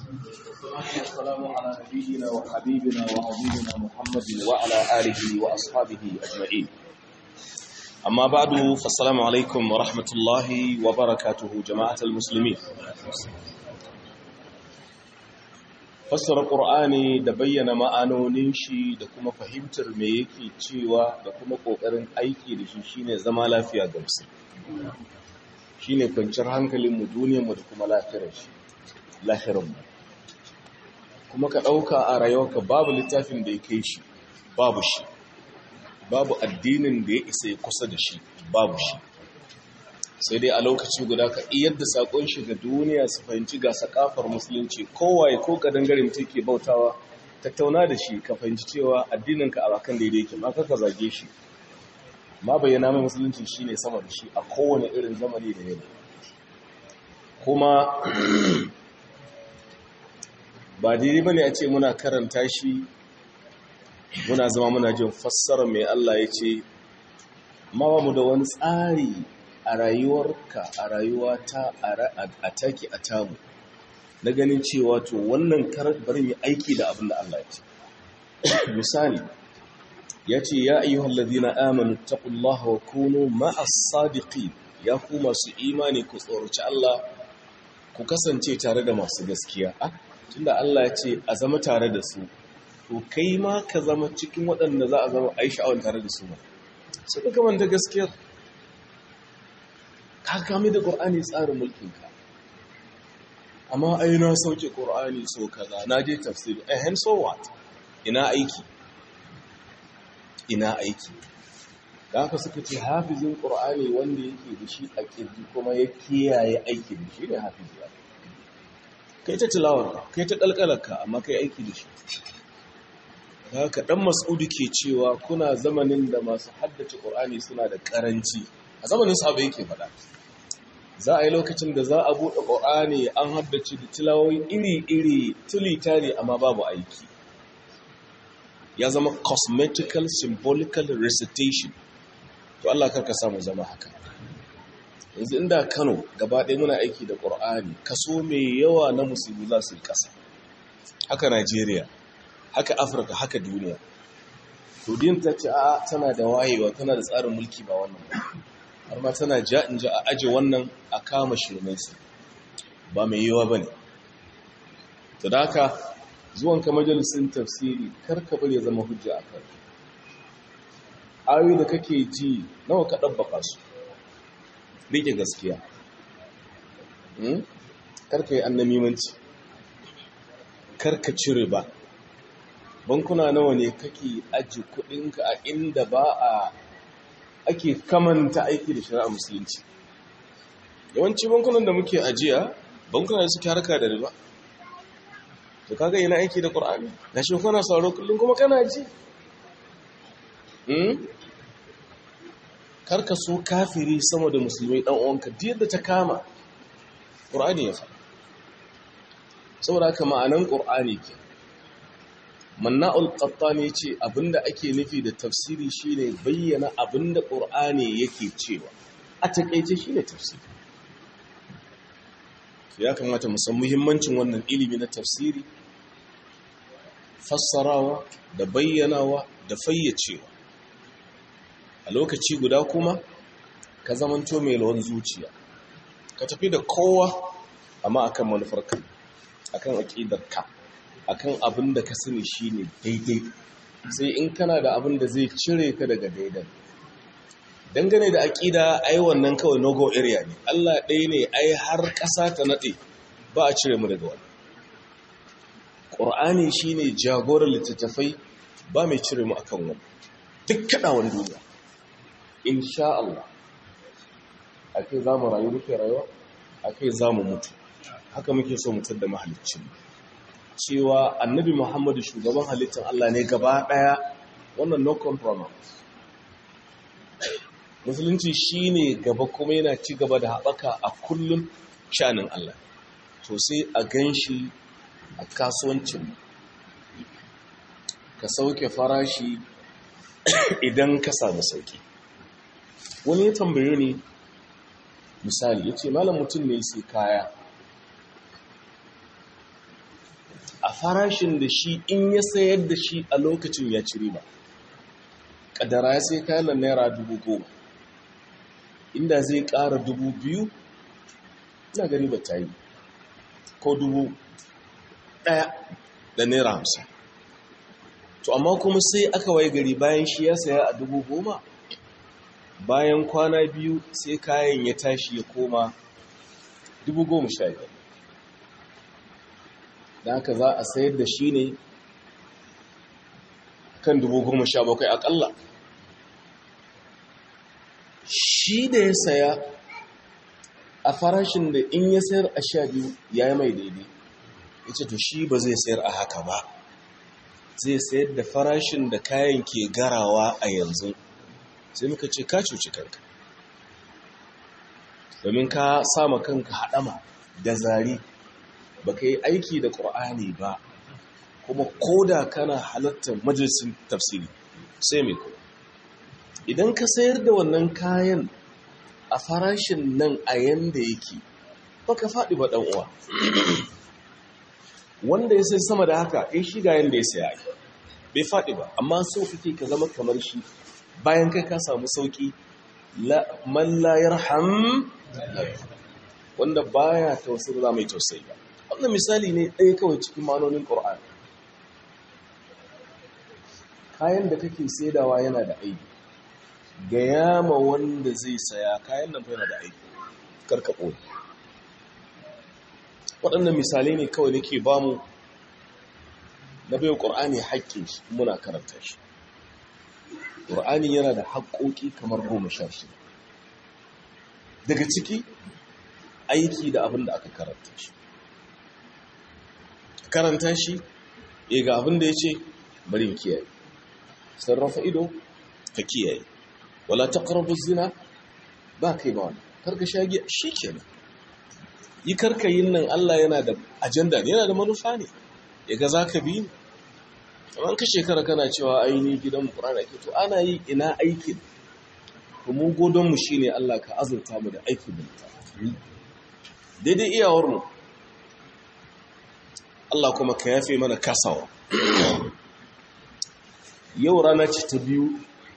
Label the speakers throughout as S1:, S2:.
S1: والسلام على نبينا وحبيبنا وعظيمنا محمد وعلى آله وأصحابه أجمعين أما بعد فالسلام عليكم ورحمة الله وبركاته جماعة المسلمين fassara ƙur'ani da bayyana ma'anonin shi da kuma fahimtar me yake cewa da kuma ƙoƙarin aiki da shi shine zama lafiya ga musulmi shine kwanciyar hankalinmu duniyarmu da kuma lafiyar shi lahirinmu kuma ka ɗauka a rayuwarka babu littafin da ya kai shi babu shi babu addinin da ya isa ya kusa da shi babu shi sai dai a lokaci guda ka iyar da sakon shi ga duniya su fahimci ga sakafar musulunci kowaye ko kadangare mutum ke bautawa tattauna da shi ka fahimci cewa addininka a bakan daidai yake ba ka zage shi ma bayyana mai musulunci shine sama da shi a kowane irin zamani da yau kuma ba daidai bane a ce muna karanta shi muna zama muna jin fassara mai Allah ya ce ma ba mu da wani tsari a rayuwarka a rayuwata a take a tamu na ganin cewa to wannan karar bari mu aiki da abin da Allah ya ce misali ya ce ya ayyuhal ladina amanu taqullaha wa kunu ma'as sadiqin ya ku masu imani ku tsoraci Allah ku kasance tare da masu gaskiya ah tunda Allah ya ce a zama tare da su to kai ma ka zama cikin waɗanda za a zama aisha'awan tare da su ba su ka kamanta gaskiyar ka kame da ƙor'ani tsarin mulkinka amma ai na sauke ƙor'ani so kaza na je tafsiri ehen so what ina aiki ina aiki da haka suka ce hafizin ƙor'ani wanda yake da shi a ƙirji kuma ya kiyaye aiki da shi ne hafizi ya kai ta tilawarka kai ta ƙalƙalarka amma kai aiki da shi da haka ɗan mas'udu ke cewa kuna zamanin da masu haddace ƙor'ani suna da ƙaranci a zamanin sahabai yake faɗa za a yi lokacin da za a buɗe ƙorani an haddace da tilawoyi iri-iri tuli-tari amma babu aiki ya zama cosmetical symbolical recitation to Allah karka samu zama haka yanzu inda Kano gaba ɗaya muna aiki da ƙorani kaso mai yawa na musulmi za su yi ƙasa haka Najeriya haka Afirka haka duniya to din ta ce a tana da wayewa tana da tsarin mulki ba wannan ba har ma tana ja in ja a aje wannan a kama shirmensu ba mai yiwa ba ne ta da haka zuwanka majalisun tafsiri karka bari ya zama hujja a kan ayoyi da kake ji nawa ka ɗabbaka su rike gaskiya karka yi annamimanci karka cire ba bankuna nawa ne kake aji kudinka a inda ba a ake kamanta aiki da shari'a musulunci yawanci bankunan da muke ajiya bankuna da suke harka da riba to kaga yana aiki da qur'ani da shi kana sauro kullum kuma kana ji hmm karka so kafiri sama da musulmai dan uwanka duk yadda ta kama qur'ani ya faɗa saboda haka ma'anan qur'ani ke manna'ul qattani ce abinda ake nufi da tafsiri shine bayyana abinda qur'ani yake cewa a takeice shine tafsiri ya kamata mu san muhimmancin wannan ilimi na tafsiri fassarawa da bayyanawa da fayyacewa a lokaci guda kuma ka zamanto mai lawan zuciya ka tafi da kowa amma akan manufarka akan aqidarka akan abin da ka sani shine daidai sai in kana da abin da zai cire ka daga daidai dangane da aƙida ai wannan kawai no-go area ne Allah ɗaya ne ai har ƙasa ta naɗe ba a cire mu daga wani ƙur'ani shine jagorar littattafai ba mai cire mu akan wani duk kaɗawan duniya insha Allah a kai za mu rayu muke rayuwa a kai za mu mutu haka muke so mutar da mahaliccinmu cewa annabi Muhammadu shugaban halittar Allah ne gaba ɗaya wannan no compromise. Musulunci shi ne gaba kuma yana ci gaba da haɓaka a kullum shanin Allah. To sai a gan shi a kasuwancin ka sauke farashi idan ka samu sauki. Wani ya tambaye ni misali ya ce malam mutum ne sai kaya a farashin da shi in ya sayar da shi a lokacin ya ci riba ƙadara ya sai kayan naira dubu goma inda zai ƙara dubu biyu ina gani ba ta yi ko dubu ɗaya da naira hamsin to amma kuma sai aka waye gari bayan shi ya saya a dubu goma bayan kwana biyu sai kayan ya tashi ya koma dubu goma sha biyar da haka za a sayar da shi ne kan dubu goma sha bakwai akalla shi da ya saya a farashin da in ya sayar a sha biyu ya yi mai daidai ya ce to shi ba zai sayar a haka ba zai sayar da farashin da kayan ke garawa a yanzu sai muka ce ka cuci kanka domin ka sama kanka haɗama da zari ba ka yi aiki da ƙur'ani ba kuma koda kana halartar majalisun tafsiri sai mai kuma idan ka sayar da wannan kayan a farashin nan a yanda yake ba ka faɗi ba uwa. wanda ya sai sama da haka in shiga yanda ya saya bai faɗi ba amma so kake ka zama kamar shi bayan kai ka samu sauƙi man la yarham wanda baya tausayi za mai tausayi ba wannan misali ne ɗaya kawai cikin manonin ƙor'ani kayan da kake saidawa yana da aiki ga yama wanda zai saya kayan nan yana da aiki karka ɓoye waɗannan misalai ne kawai nake ba mu na bai ƙor'ani haƙƙin shi muna karanta shi ƙor'ani yana da haƙƙoƙi kamar goma sha shida daga ciki aiki da abin da aka karanta shi karanta shi ya ga abin da ya ce barin kiyaye sarrafa ido ka kiyaye wala taqrabu zina ba kai ba wani karka shagi shikenan yi karka yin nan Allah yana da ajanda ne yana da manufa ne yaga zaka bi ni amma ka shekara kana cewa aini gidan mu Qur'ani ke to ana yi ina aikin to mu godon mu shine Allah ka azurta mu da aikin mu daidai iyawar mu Allah kuma ka yafe mana kasawa yau rana ce ta biyu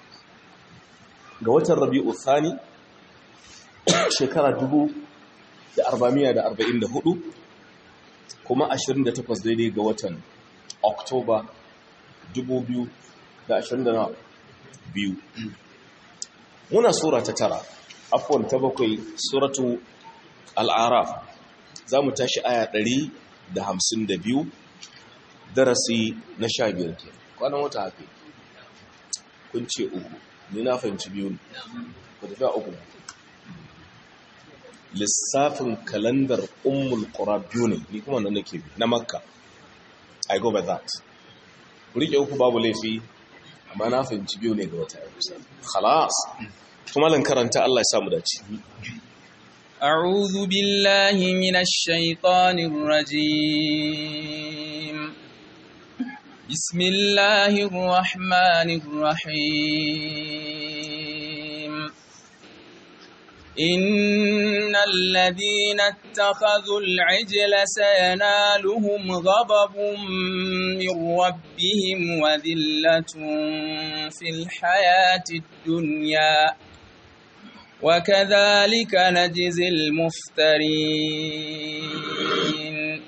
S1: ga watan rabi'u thani shekara dubu da arba'amiya da arba'in da hudu kuma ashirin da takwas daidai ga watan oktoba dubu biyu da ashirin da biyu muna sura ta tara afuwan ta bakwai suratu al'araf za mu tashi aya ɗari da hamsin da biyu darasi na sha biyar ke kwanan wata haka kun ce uku ni na fahimci biyu ne ku tafi a uku lissafin kalandar ummul qura biyu ne ni kuma nan nake bi na makka i go by that rike uku babu laifi amma na fahimci biyu ne ga wata yau khalas kuma lan karanta Allah ya samu dace
S2: أعوذ بالله من الشيطان الرجيم بسم الله الرحمن الرحيم إن الذين اتخذوا العجل سينالهم غضب من ربهم وذلة في الحياة الدنيا وكذلك نجزي المفترين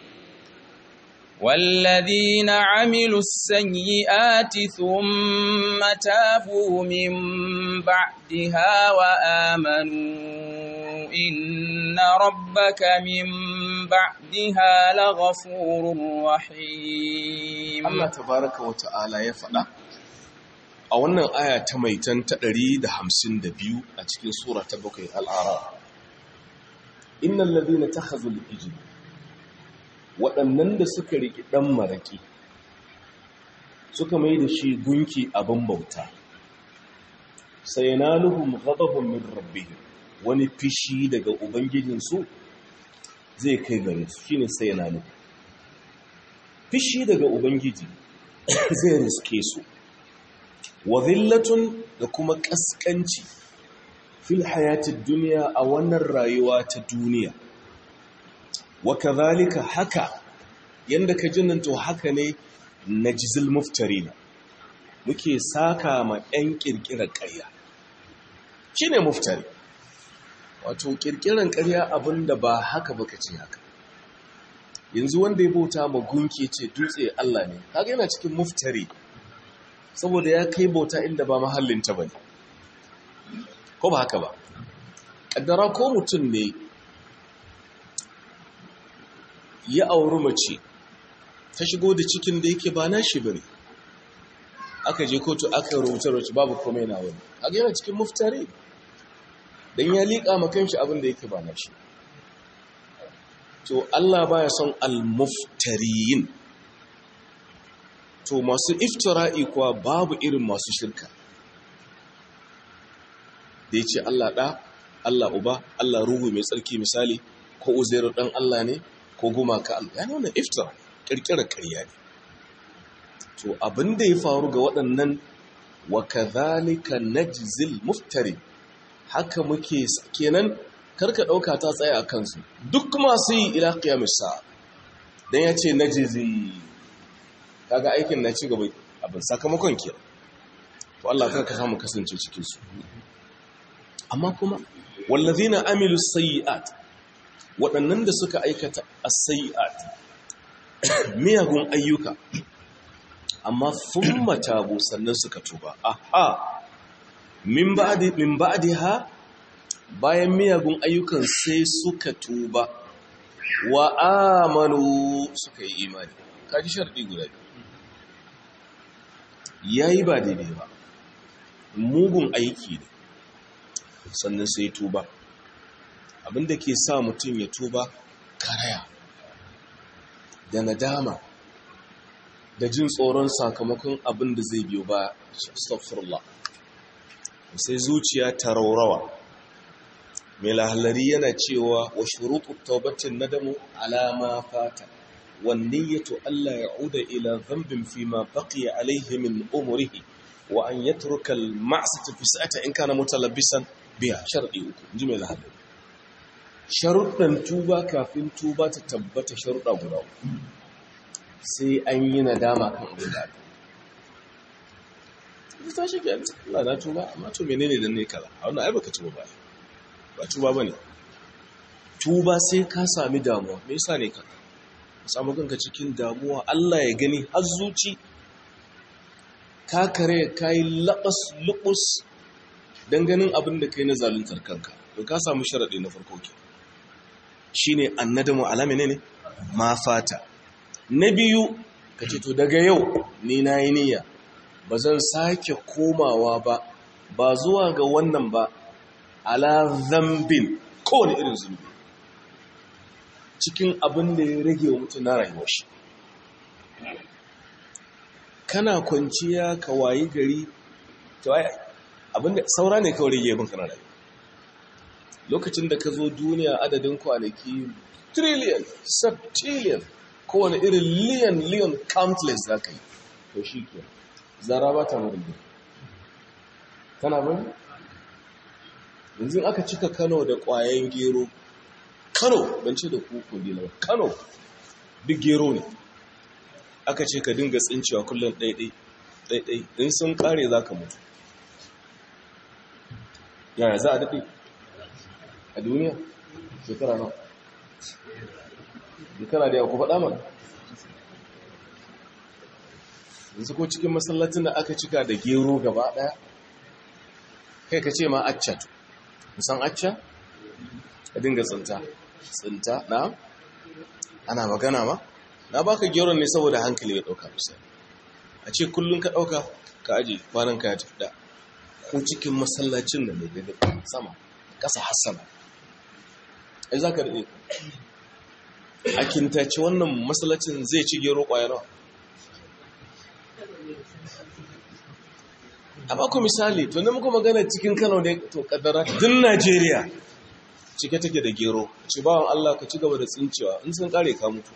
S2: والذين عملوا السيئات ثم تابوا من بعدها وآمنوا إن ربك من بعدها لغفور رحيم
S1: Allah tabaraka wa ta'ala ya faɗa a wannan aya ta maitan ta 152 a cikin sura ta bakwai al'ara innal ladina takhazul ijl waɗannan da suka riki ɗan maraƙi suka mai da shi gunki abin bauta sai na nuhun ghadabun min rabbihim wani fishi daga ubangijinsu zai kai gare su shine sai na nuhu fishi daga ubangiji zai riske su wa zillatun da kuma ƙasƙanci fil hayatid duniya a wannan rayuwa ta duniya wa kazalika haka yanda ka jinnan to haka ne najzil muftarina muke saka ma ɗan ƙirƙirar ƙarya shine muftari wato ƙirƙirar ƙarya abinda ba haka baka ce haka yanzu wanda ya bauta ma gunki ce dutse Allah ne kaga yana cikin muftari saboda ya kai bauta inda ba mahallinta bane ko ba haka ba kaddara ko mutum ne ya auri mace ta shigo da cikin da yake ba nashi bane aka je kotu aka rubuta rubuta babu komai na wani kaga yana cikin muftari dan ya liƙa ma kanshi abin da yake ba nashi to Allah baya son al-muftariyin to masu iftira'i kuwa babu irin masu shirka da ya ce Allah ɗa Allah uba Allah ruhu mai tsarki misali ko uzairu ɗan Allah ne ko gumaka Allah ya nuna iftira ƙirƙirar ƙarya ne to abin da ya faru ga waɗannan wa kadhalika najzil muftari haka muke kenan karka ɗauka ta tsaya a kansu duk masu yi ila qiyamis sa'a dan yace najzi kaga aikin na ci gaba abin sakamakon ke to Allah karka samu kasance cikin su amma kuma wallazina amilu sayyi'at waɗannan da suka aikata as-sayyi'at miyagun ayyuka amma thumma tabu sannan suka tuba aha min ba'di min ba'diha bayan miyagun ayyukan sai suka tuba wa amanu suka yi imani kaji sharɗi guda ya yi ba daidai ba mugun aiki ne sannan sai tuba abinda ke sa mutum ya tuba karaya da nadama da jin tsoron sakamakon abin da zai biyo ba astaghfirullah sai zuciya ta raurawa mai lahallari yana cewa wa shuruɗu taubatin nadamu alama fata wanniyatu Allah ya uda ila zambin fi ma baqiya alaihi min umrihi wa an yatruka al-ma'siyata fi sa'ata in kana mutalabbisan biya shar'i uku inji mai lahallari sharuɗan tuba kafin tuba ta tabbata sharuɗa guda uku sai an yi nadama kan abin da aka ta shi ke Allah na tuba amma to menene dan ne kaza a wannan ai baka tuba ba ba tuba bane tuba sai ka sami damuwa me yasa ne ka samu kanka cikin damuwa Allah ya gani har zuci ka kare kai labas lubus dan ganin abin da kai na zaluntar kanka to ka samu sharadi na farko ke shine annadamu ala menene ma fata na biyu ka ce to daga yau ni nayi niyya ba zan sake komawa ba ba zuwa ga wannan ba ala zambin kowane irin zunubi cikin abin da ya rage wa mutum na rayuwar shi kana kwanciya ka wayi gari abinda saura ne kawai rage yabin kana rayuwa lokacin da ka zo duniya adadin kwanaki trillion septillion kowane irin liyan liyan countless za ka yi to shi ke zara ba ta marinda tana bane yanzu aka cika kano da ƙwayen gero kano ban ce da kuku dila ba kano duk gero ne aka ce ka dinga tsincewa kullum ɗaiɗai ɗaiɗai in sun ƙare za ka mutu yaya za a daɗe a duniya shekara nan shekara da yawa ku faɗa mana yanzu ko cikin masallacin da aka cika da gero gaba ɗaya kai ka ce ma acca to musan acca ka dinga tsinta tsinta na ana magana ma na baka geron ne saboda hankali ya ɗauka misali a ce kullum ka ɗauka ka aji kwanan ka ya tafi da ko cikin masallacin da mai daga sama ƙasa hassana ai za ka daɗe a kintace wannan masallacin zai ci gero ƙwayarwa a baku misali to muku magana cikin kano ne to kaddara din najeriya cike take da gero ci bawan allah ka ci gaba da tsincewa in sun kare ka mutu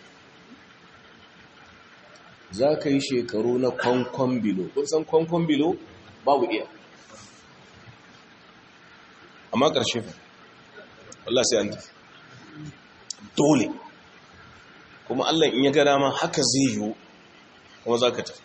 S1: za ka yi shekaru na kwankwan bilo kun san kwankwan bilo babu iya amma ƙarshe fa Allah sai an tafi dole kuma Allah in ya ga dama haka zai yiwu kuma za ka tafi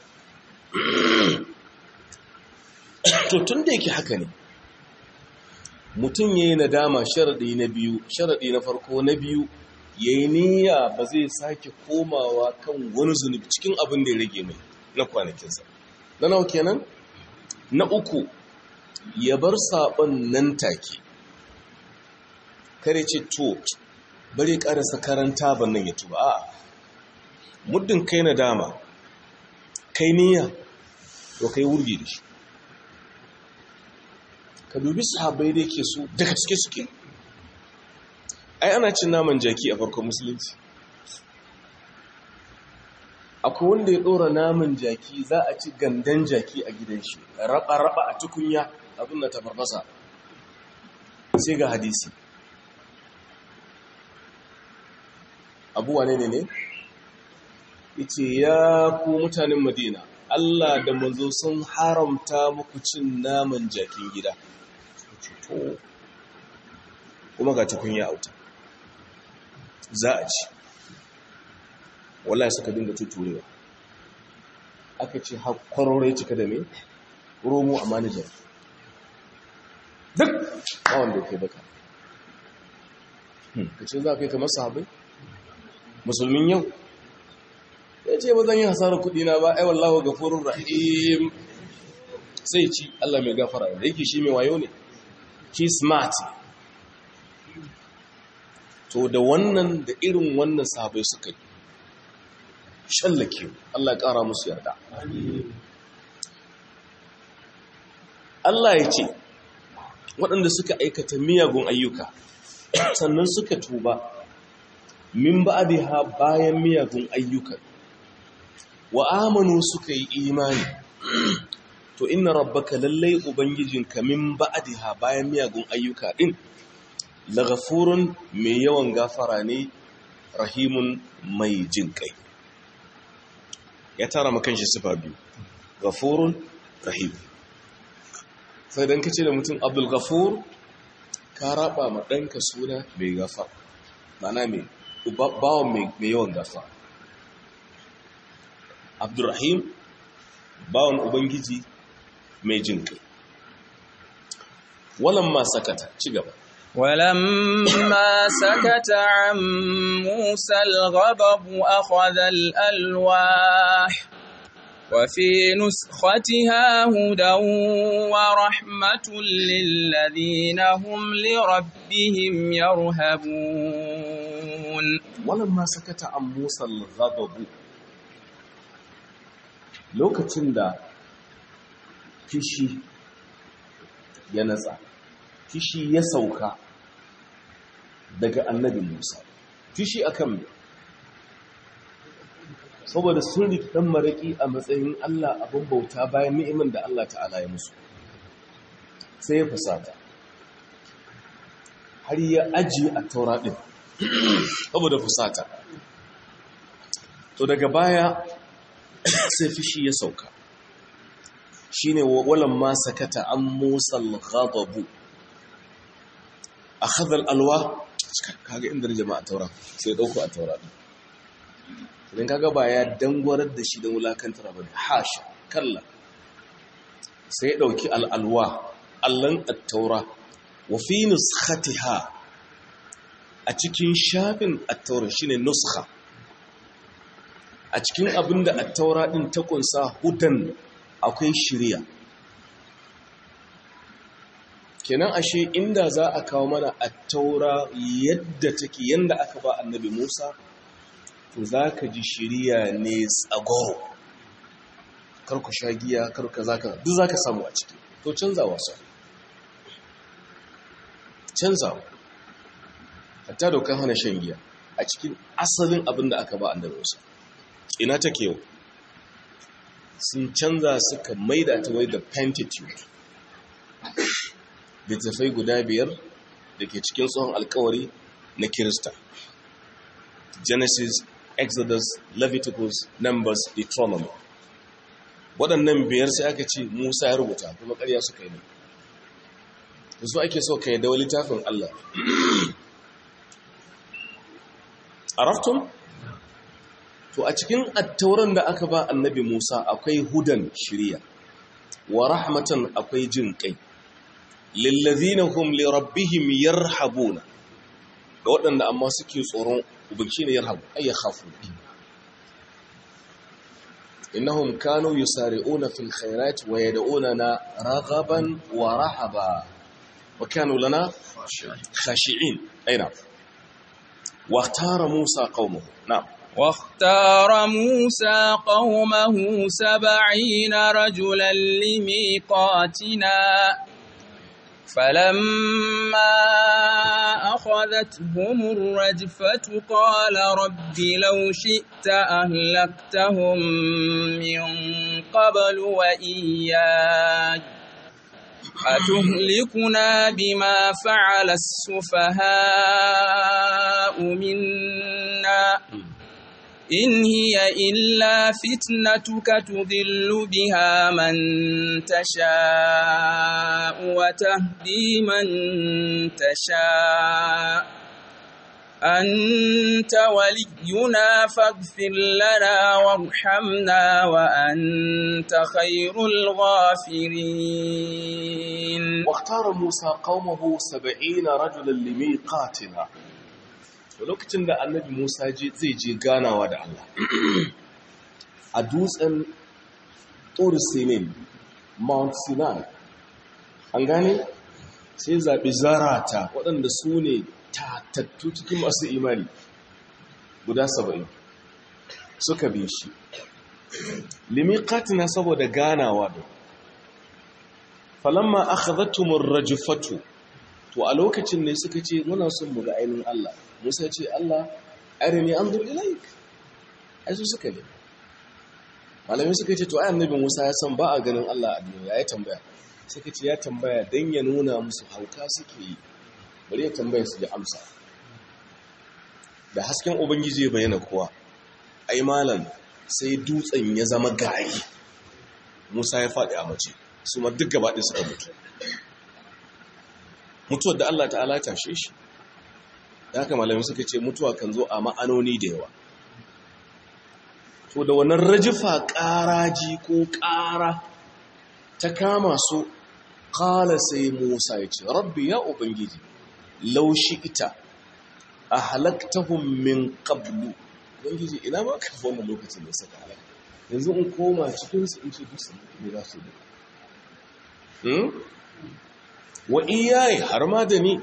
S1: to tun da yake haka ne mutum ya yi nadama sharaɗi na biyu sharaɗi na farko na biyu ya yi niyya ba zai sake komawa kan wani zunubi cikin abin da ya rage mai na kwanakinsa na nawa kenan na uku ya bar saɓon nan take kare ce to bari ƙarasa karanta ban nan ya tuba a muddin kai na dama kai niyya to kai wurge da shi ka dubi sahabbai da yake su daga suke suke ai ana cin naman jaki a farkon musulunci akwai wanda ya ɗora naman jaki za a ci gandan jaki a gidan shi raba-raba a tukunya abin da ta farfasa sai ga hadisi abuwa ne ne ne ita ya ku mutanen madina Allah da manzo sun haramta muku cin naman jakin gida kuma ga tukunya auta za a ci wallahi suka dinga tuturewa aka ce hakwarorai cika da me romo a manajar duk bawon da ke baka ka ce za ka yi kamar sahabai musulmin yau ya ce ba zan yi hasarar kudi na ba ai wallahu gafurur rahim sai ci Allah mai gafara da yake shi mai wayo ne shi smart to da wannan da irin wannan sahabai suka yi shallake Allah ya ƙara musu yarda Allah ya ce waɗanda suka aikata miyagun ayyuka sannan suka tuba min ba'diha bayan miyagun ayyukan wa amanu suka yi imani to inna rabbaka lallai ubangijinka min ba'diha bayan miyagun ayyuka din laghafurun mai yawan gafara ne rahimun mai jin kai ya tara makan shi sifa biyu ghafurun rahim sai dan kace da mutum abdul ghafur ka raba ma danka suna mai gafa mana mai bawon mai yawan gafa abdurrahim bawon ubangiji mai jin kai walamma sakata ci gaba
S2: ولما سكت عن موسى الغضب أخذ الألواح وفي نسختها هدى ورحمة للذين هم لربهم يرهبون
S1: ولما سكت عن موسى الغضب lokacin da fishi ya natsa fishi ya sauka daga annabi Musa fishi akan me saboda sun riki dan maraki a matsayin Allah abin bauta bayan ni'imin da Allah ta'ala ya musu sai ya fusata har ya ajiye a taura din saboda fusata to daga baya sai fishi ya sauka shine walan ma sakata an Musa al-ghadabu akhadha al-alwa kaga inda jama'a taura sai dauko a taura din idan kaga ba ya dangwarar da shi da wulakantar ba ne hasha kalla sai ya dauki al-alwa allan at-taura wa fi nuskhatiha a cikin shafin at-taura shine nuskha a cikin abinda at-taura din ta kunsa hudan akwai shirya kenan ashe inda za a kawo mana a taura yadda take yadda aka ba annabi musa to za ka ji shirya ne tsagoro karku sha giya karku za ka duk za ka samu a ciki to canzawa su canzawa hatta dokan hana shan giya a cikin asalin abin da aka ba annabi musa ina take yau sun canza suka maida ta wai da pentitude littattafai guda biyar da ke cikin tsohon alkawari na kirista genesis exodus leviticus numbers deuteronomy waɗannan biyar sai aka ce musa ya rubuta kuma ƙarya suka yi ne da su ake so ka yi dawa littafin allah a raftun to a cikin attauran da aka ba annabi Musa akwai hudan shirya wa rahmatan akwai jin kai lillazina hum li rabbihim yarhabuna ga waɗanda amma suke tsoron ubangi ne yarhabu ay yakhafu innahum kanu yusari'una fil khairat wa yad'unana raghaban wa rahaba wa kanu lana khashi'in aina واختار موسى قومه نعم
S2: واختار موسى قومه سبعين رجلا لميقاتنا فلما أخذتهم الرجفة قال رب لو شئت أهلكتهم من قبل وإياي أتهلكنا بما فعل السفهاء منا إن هي إلا فتنتك تضل بها من تشاء وتهدي من تشاء أنت ولينا فاغفر لنا وارحمنا وأنت خير الغافرين
S1: واختار موسى قومه سبعين رجلا لميقاتنا lokacin da annabi Musa zai je ganawa da Allah a dutsen Tur Sinin Mount Sinai an gane sai zaɓi zarata waɗanda su ne tatattu cikin masu imani guda saba'in suka bi shi limiqatina saboda ganawa da falamma akhadhatumur rajfatu to a lokacin ne suka ce muna son mu ga ainihin Allah Musa ce Allah arini anzur ilaik ai su suka ne malamai suka ce to ai annabi Musa ya san ba a ganin Allah a duniya ya tambaya suka ce ya tambaya dan ya nuna musu hauka suke yi bari ya tambaya su ji amsa da hasken ubangiji ya bayyana kowa ai malam sai dutsen ya zama gari Musa ya faɗi a mace su ma duk gaba ɗaya suka mutu mutuwar da Allah ta'ala ya tashe shi da haka malamai suka ce mutuwa kan zo a ma'anoni da yawa to da wannan rajifa ƙaraji ko ƙara ta kama su ƙala sai musa ya ce rabbi ya ubangiji laushi ita a halaktahun min ƙablu ubangiji ina ma ka wannan lokacin da suka halaka yanzu in koma cikinsu in ce dusa ne za su yi wa iyaye har ma da ni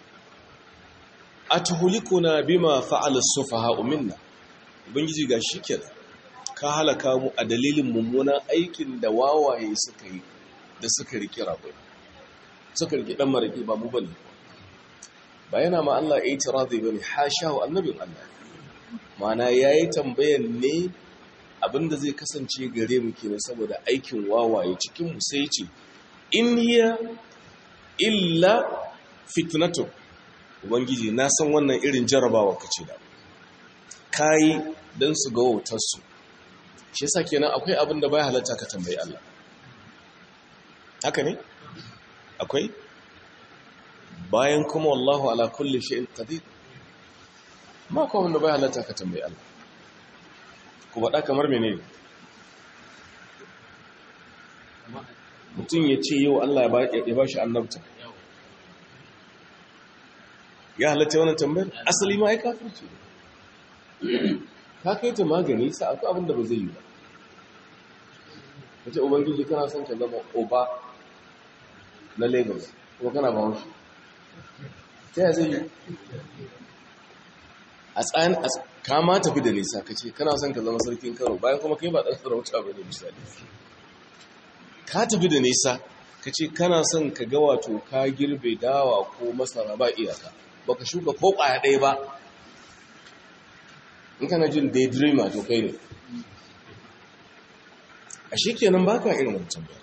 S1: atuhulikuna bima fa'ala sufaha minna ubangiji ga shikenan ka halaka mu a dalilin mummunan aikin da wawaye suka yi da suka riki rabai suka riki dan maraki ba mu bane ba yana ma Allah ya yi tirazi bane hasha wa annabin Allah mana yayi tambayan ne abinda zai kasance gare mu kenan saboda aikin wawaye cikin mu sai ce in hiya illa fitnatu ubangiji na san wannan irin jarabawa kace da kai dan su ga wautar su shi yasa kenan akwai abin da bai halatta ka tambayi Allah haka ne akwai bayan kuma wallahu ala kulli shay'in qadir ma ko wanda bai halatta ka tambayi Allah ku bada kamar menene mutum ya ce yau Allah ya ba shi annabta ya halatta wannan tambayar asali ma ya kafirce ka kai ta magani sa akwai abin da ba zai yi ba kace ubangiji kana son ka zama oba na lagos kuma kana ba haushi ta ya zai yi a tsayin kama tafi da nisa ka ce kana son ka zama sarkin karo bayan kuma kai ba ɗan sarauta ba ne misali ka tafi da nisa ka ce kana son ka ga wato ka girbe dawa ko masara ba iyaka ba ka shuka ko ƙwaya ɗaya ba in kana jin daydreamer to kai ne a shi kenan ba ka irin wancan ba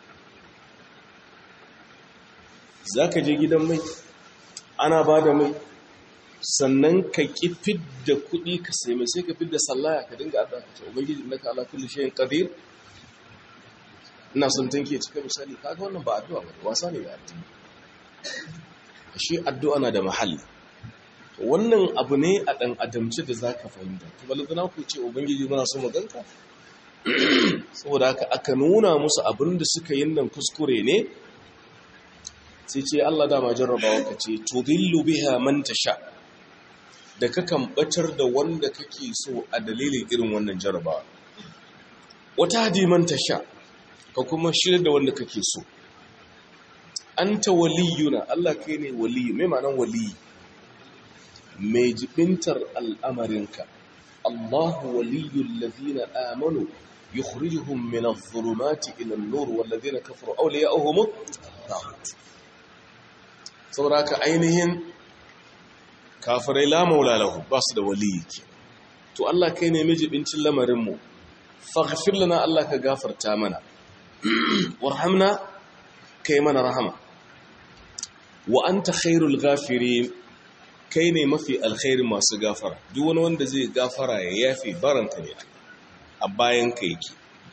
S1: za ka je gidan mai ana ba da mai sannan ka ƙi fidda kuɗi ka sai mai sai ka fidda sallaya ka dinga adda ka ce ubangiji na ka ala kulli shayin qadir ina son tanke cika misali kaga wannan ba addu'a ba wasa ne da addini shi addu'a na da mahalli wannan abu ne a ɗan adamci da za ka fahimta tubalazana ku ce ubangiji muna so maganka saboda haka aka nuna musu abin da suka yi nan kuskure ne sai ce Allah dama jarrabawa ka ce tudillu biha man tasha da kakan batar da wanda kake so a dalilin irin wannan jarrabawa wata hadi man tasha ka kuma shirya da wanda kake so anta waliyuna Allah kai ne waliyu mai ma'anan waliyu mai jibintar al'amarinka Allahu waliyul ladina amanu yukhrijuhum min adh-dhulumati ila an-nur wal ladina kafaru awliya'uhum at saboda ka ainihin kafirai la maula lahu ba su da waliyi to Allah kai ne mijibincin lamarin mu faghfir lana Allah ka gafarta mana warhamna kai mana rahama wa anta khairul ghafirin kai ne mafi alkhairin masu gafara duk wani wanda zai gafara ya yafi baranka ne a bayan ka yake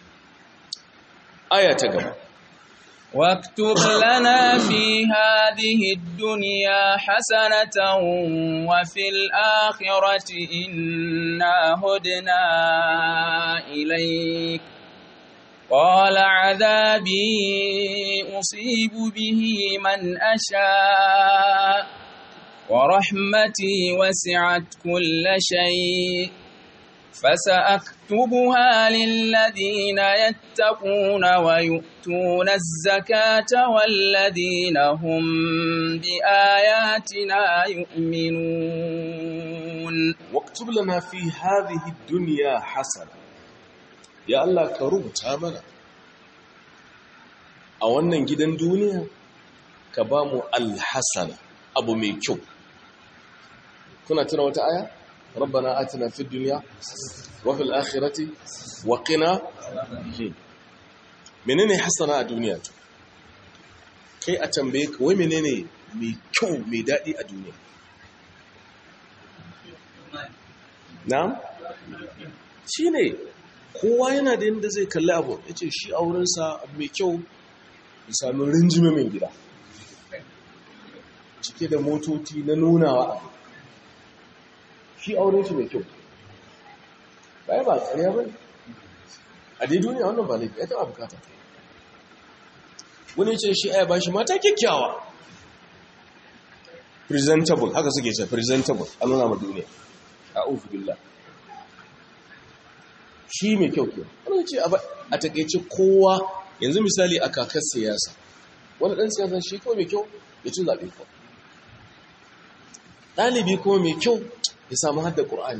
S1: aya ta gaba
S2: واكتب لنا في هذه الدنيا حسنة وفي الآخرة إنا هدنا إليك قال عذابي أصيب به من أشاء ورحمتي وسعت كل شيء فسأكتبها للذين يتقون ويؤتون الزكاة والذين هم بآياتنا يؤمنون
S1: واكتب لنا في هذه الدنيا حسنة يا الله كرب تامنا a wannan gidan duniya ka ba mu alhassana abu mai kyau kuna tuna wata aya rabbana atina fid dunya wa fil akhirati wa qina menene hasana a duniya to kai a tambaye ka wai menene mai kyau mai dadi a duniya na'am shine kowa yana da yadda zai kalli abu yace shi aurensa abu mai kyau ya sami rinjime mai gida cike da motoci na nunawa abu shi auren shi mai kyau bai ba tsariya ba a dai duniya wannan ba laifi ya taɓa bukata wani ce shi aya ba shi mata kyakkyawa presentable haka suke ce presentable a nuna ma duniya a ofi billah shi mai kyau kyau wani ce a takaice kowa yanzu misali a kakar siyasa wani ɗan siyasa shi kawai mai kyau ya ci zaɓe kawai ɗalibi kuma mai kyau ya samu hadda ƙur'ani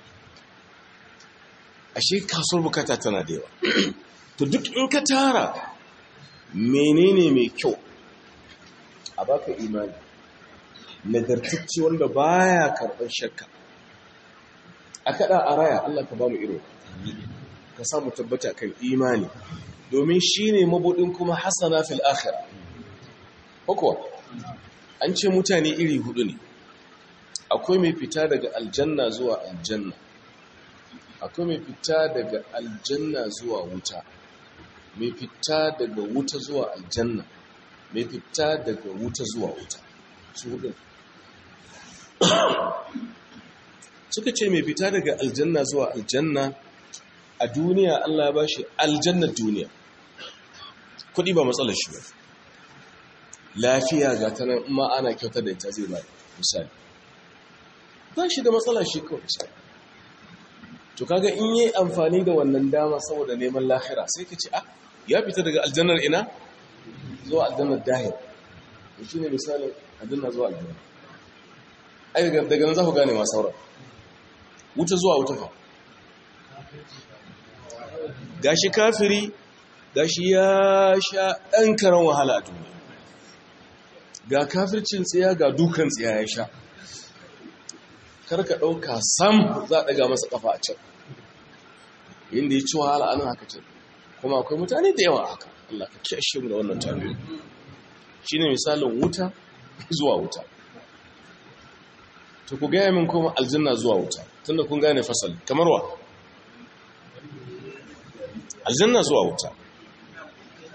S1: ashe kasuwar bukata tana da yawa to duk in ka tara menene mai kyau a baka imani nagartacci wanda baya karɓar shakka a kaɗa a raya Allah ka ba mu iro ka samu tabbata kan imani domin shi ne mabuɗin kuma hasana fil akhira ko an ce mutane iri hudu ne akwai mai fita daga aljanna zuwa aljanna akwai mai fita daga aljanna zuwa wuta mai fita daga wuta zuwa aljanna mai fita daga wuta zuwa wuta su hudu suka ce mai fita daga aljanna zuwa aljanna a duniya Allah ba shi aljannar duniya kudi ba matsalar shi ba lafiya ga ta nan ma ana kyauta da ita zai ba misali ba shi da matsala shi kawai to kaga in yi amfani da wannan dama saboda neman lahira sai ka ce ah ya fita daga aljannar ina zuwa aljannar dahir shi ne misalin aljannar zuwa aljannar ai daga nan za ku gane ma sauran wuta zuwa wuta fa gashi kafiri gashi ya sha ɗan karan wahala a duniya ga kafircin tsiya ga dukan tsiya ya sha karka ɗauka sam za a ɗaga masa ƙafa a can inda ya ci wahala anan haka can kuma akwai mutane da yawa haka Allah ka kyashe mu da wannan tabiyo shi ne misalin wuta zuwa wuta to ku gaya min kuma aljanna zuwa wuta tunda kun gane fasali kamar wa aljanna zuwa wuta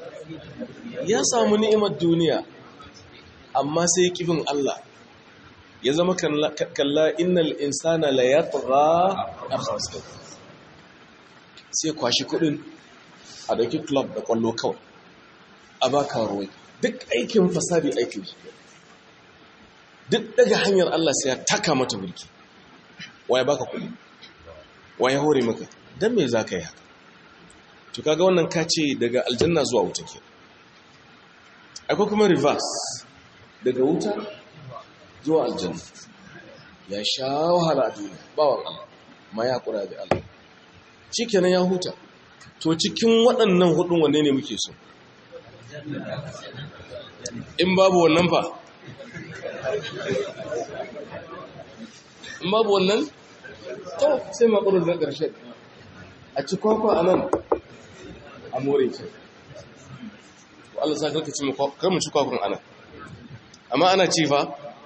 S1: ya samu ni'imar duniya amma sai kifin Allah ya zama kalla innal insana la yatgha akhasa sai kwashi kudin a dauki club da kwallo kawai a baka ruwai duk aikin fasadi aikin shi duk daga hanyar Allah sai ya taka mata mulki waye baka kudi waye hore maka dan me zaka yi haka to kaga wannan kace daga aljanna zuwa wuta ke akwai kuma reverse daga wuta zuwa aljanna ya sha wahala a duniya bawan Allah ma ya kura da Allah shikenan ya huta to cikin waɗannan hudun wanne ne muke so in babu wannan fa in babu wannan to sai makurin na ƙarshe a ci kwakwa a nan a more ce Allah sa karka ci kar mu ci kwakwan ana amma ana ci fa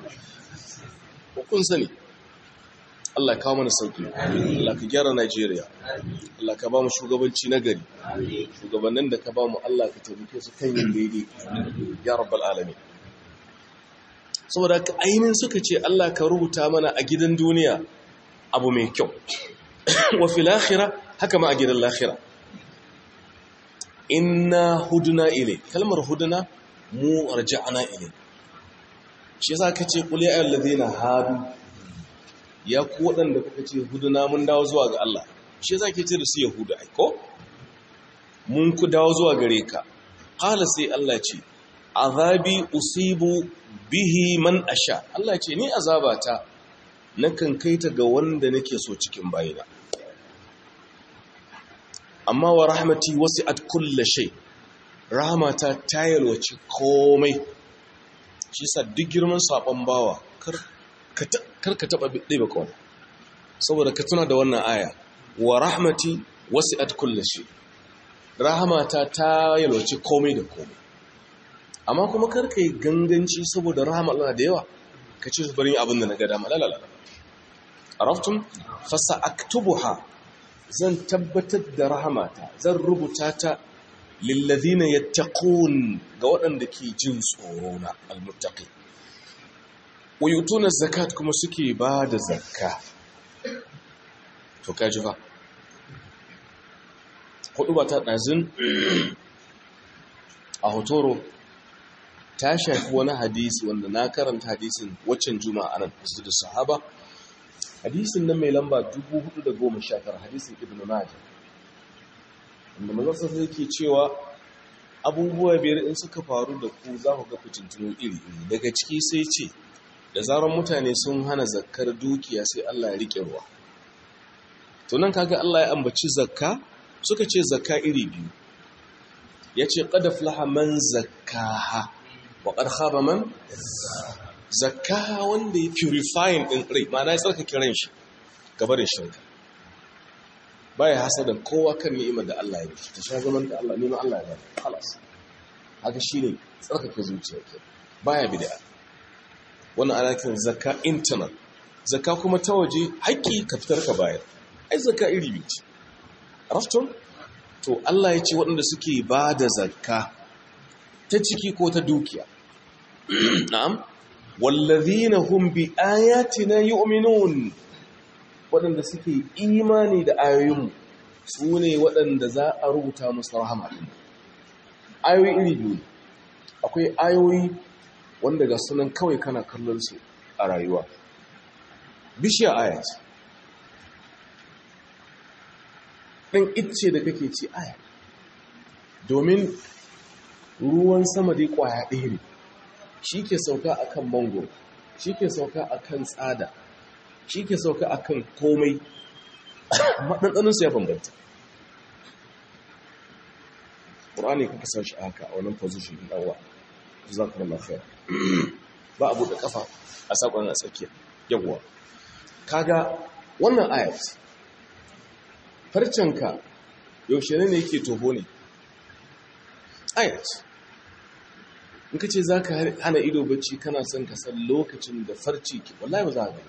S1: kun sani Allah kawo mana sauki Allah ka gyara Najeriya Allah ka ba mu shugabanci na gari shugabannin da ka ba mu Allah ka taimake su kan yin daidai ya rabbal alamin saboda ka ainihin suka ce Allah ka rubuta mana a gidan duniya abu mai kyau wa fil akhirah haka ma a gidan lahira inna huduna ile kalmar huduna mu arja'ana ile shi yasa kace qul ya ayyuhallazina hadu ya ku wadanda kuka ce huduna mun dawo zuwa ga Allah shi yasa ke ce da su yahuda ai ko mun ku dawo zuwa gare ka qala sai Allah ce azabi usibu bihi man asha Allah ce ni azabata nakan kaita ga wanda nake so cikin bayina amma wa rahmati wasi'at kulli shay rahmata ta yalwaci komai shi sa duk girman sabon bawa kar ka taba ɗebe kawai saboda ka tuna da wannan aya wa rahmati wasi'at kulli shay rahmata ta yalwaci komai da komai amma kuma kar ka yi ganganci saboda rahama Allah da yawa ka ce su bari abin da na ga dama lalala araftum fasa aktubuha zan tabbatar da rahamata zan rubuta ta lillazina yattaqun ga waɗanda ke jin tsoro na almuttaqi wayutuna zakat kuma suke ba da zakka to kaji fa hudu ba ta ɗazin a hotoro ta shafi wani hadisi wanda na karanta hadisin waccan juma'a nan da sahaba hadisin nan mai lamba 419 hadisin ibn majah wanda mazarsa sai ke cewa abubuwa biyar in suka faru da ku za ku ga fitintunu iri iri daga ciki sai ce da zarar mutane sun hana zakkar dukiya sai Allah ya rike ruwa to nan kaga Allah ya ambaci zakka suka ce zakka iri biyu yace qad aflaha man zakkaha wa qad khaba man zakka wanda ya purifying din rai ma'ana ya tsarkake ran shi gabarin shirka baya hasada kowa kan ni'imar da Allah ya yi ta sha zaman da Allah neman Allah ya bada halas haka shine tsarkake zuciya ke baya bid'a wannan ana kiran zakka internal zakka kuma ta waje haƙƙi ka fitar ka bayar ai zakka iri biyu ce raftun to Allah ya ce waɗanda suke ba da zakka ta ciki ko ta dukiya na'am wallazina hum bi ayatina yu'minun waɗanda suke imani da ayoyinmu su ne waɗanda za a rubuta musu rahama ayoyi iri biyu akwai ayoyi wanda ga sunan kawai kana kallon su a rayuwa bishiya aya ce ɗin icce da kake ci aya domin ruwan sama dai ƙwaya ɗaya ne shi ke sauka a kan mango shi ke sauka a kan tsada shi ke sauka a kan komai maɗanɗaninsu ya bambanta ƙur'ani kuka sa shi haka a wannan position ɗin ɗanwa za ku lafiya ba abu da ƙafa a saƙon a tsakiya yawwa kaga wannan ayat farcenka yaushe ne yake toho ne ayat in ka ce za ka hana ido bacci kana son ka san lokacin da farci ke wallahi ba za a gani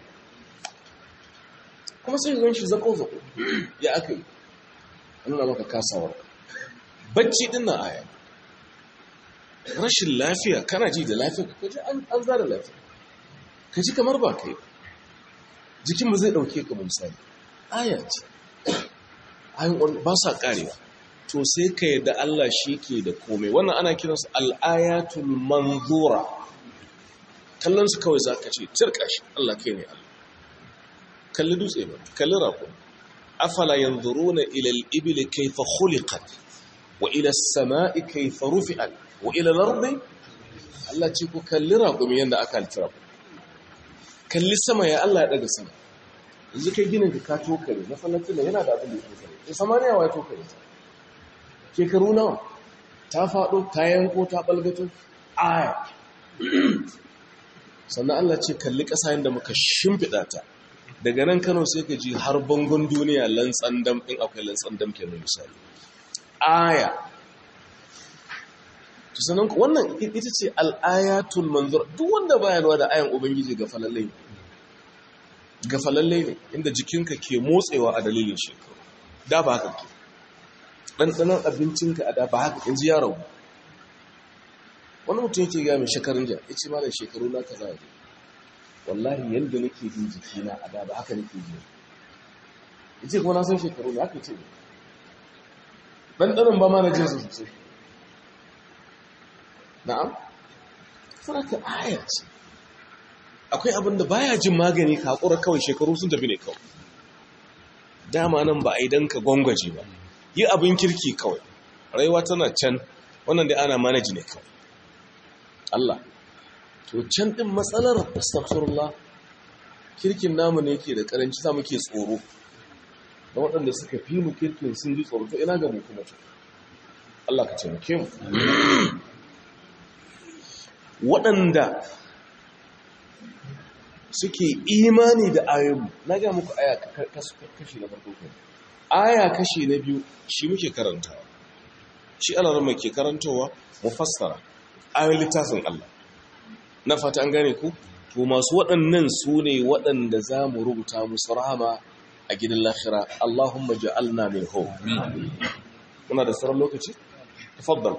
S1: kuma sai zan shi zako-zako ya aka yi an nuna maka kasawar bacci din na aya rashin lafiya kana ji da lafiya ka kaji an zara lafiya ka ji kamar ba kai jikin ba zai ɗauke ka misali aya ce ayin ba sa ƙarewa to sai ka yadda Allah shi ke da komai wannan ana kiransu al'ayatul manzura kallon su kawai za ka ce cirka shi Allah kai ne Allah kalli dutse ba kalli raƙon afala yanzuruna ila al-ibli kayfa khuliqat wa ila as-sama'i kayfa rufi'at wa ila al-ardi Allah ce ku kalli raƙumi yanda aka altira kalli sama ya Allah ya daga sama yanzu kai ginin ka ka tokare masallacin yana da abin da ya tokare ya samaniya wa ya tokare shekaru nawa ta faɗo ta yanko ta ɓalgato aya sannan Allah ce kalli ƙasa yadda muka shimfiɗa ta daga nan kano sai ka ji har bangon duniya lantsan dam ɗin akwai lantsan dam kenan misali aya sannan wannan ita ce al'ayatul manzur duk wanda baya lura da ayan ubangiji ga falallai ga falallai ne inda jikinka ke motsewa a dalilin shekaru da ba haka ke ɗanɗanon abincinka a da ba haka in ji yaro wani mutum yake gaya mai shekarun jan ya ce ma da shekaru na ka zaɓe wallahi yadda nake jin jikina a da ba haka nake ji ya ce kuma na san shekaru na haka ce ne ɗanɗanon ba ma na jinsu sosai na'am faraka aya ce akwai abin da baya jin magani ka haƙura kawai shekaru sun tafi ne kawai dama nan ba a yi don ka gwangwaje ba yi abin kirki kawai rayuwa tana can wannan da ana manaji ne kawai Allah to can din matsalar astaghfirullah kirkin namu ne yake da karanci sa muke tsoro da waɗanda suka fi mu kirkin sun ji tsoro to ina ga mu kuma to Allah ka taimake mu waɗanda suke imani da ayoyi na ga muku aya kashi na farko kenan aya kashi na biyu shi muke karantawa shi alarma ke karantowa mu fassara ayoyin littafin Allah na fata an gane ku to masu waɗannan su ne waɗanda za mu rubuta musu rahama a gidan lahira Allahumma ja'alna min hu muna da sauran lokaci tafaddal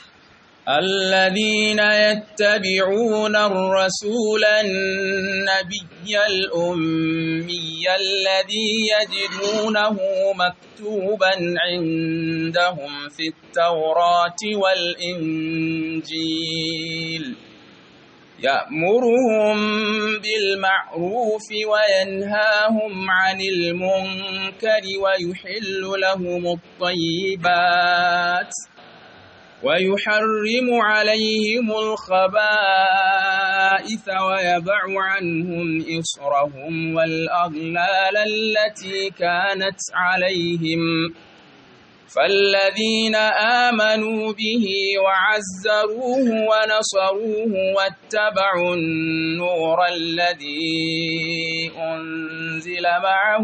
S2: الذين يتبعون الرسول النبي الأمي الذي يجدونه مكتوبا عندهم في التوراة والإنجيل يأمرهم بالمعروف وينهاهم عن المنكر ويحل لهم الطيبات ويحرم عليهم الخبائث ويبع عنهم إصرهم والأغلال التي كانت عليهم فالذين آمنوا به وعزروه ونصروه واتبعوا النور الذي أنزل معه